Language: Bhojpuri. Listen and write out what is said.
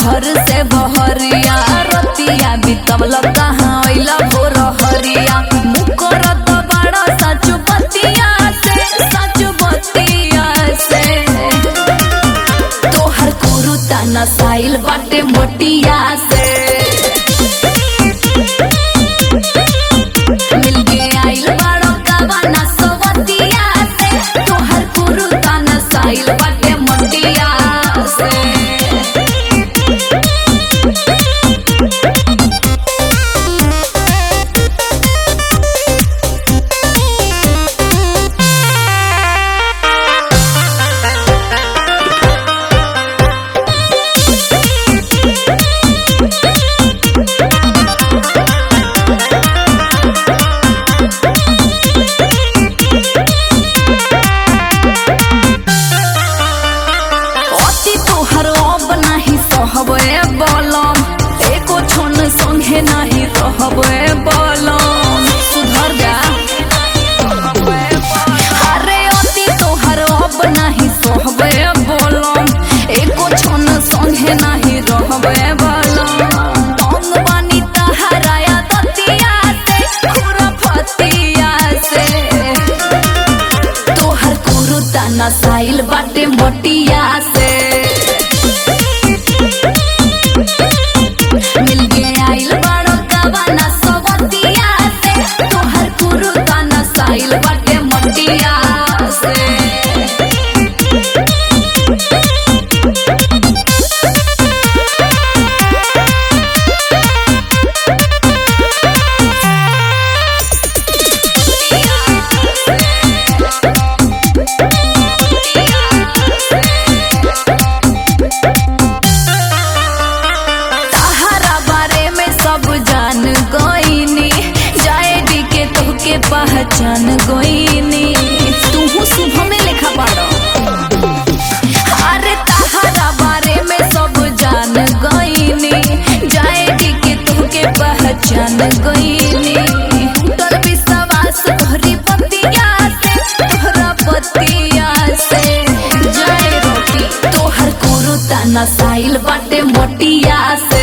घर से बहरिया रतिया बितवल कहाँ अइला भोर हरिया मुकरत बड़ा सच बतिया से सच बतिया से तोहर कुरुता नसाइल बाटे मोटिया से मिलके आइल बाड़ो कवाना सवतिया से तोहर कुरुता नसाइल बाटे मोटिया से अति तोहर अब नाही सहबे बलम एको क्षण संगे नाही रहबे बलम सुधर जा अरे अति तोहर अब नाही सहबे बलम एको क्षण संगे नाही रहबे बलम अंग बानी तहराया दतिया से खुरफतिया से तोहर कुरुता नसाइल बाटे मोटिया से मिलके आइल बाड़ो कवाना सवतिया से तोहर कुरुता नसाइल बाटे मोटिया से तहरा बारे में सब जान गईनी जाएडी के तोहके पहचान गईनी तूहू शुभ में लिखा पाड़ो अरे तहरा बारे में सब जान गईनी जाएडी के तोहके पहचान गईनी टूटल विश्वास तोहरी पतिया से तोहरा पतिया से जाए रोटी तोहर कुरुता नसाइल बाटे मोटिया से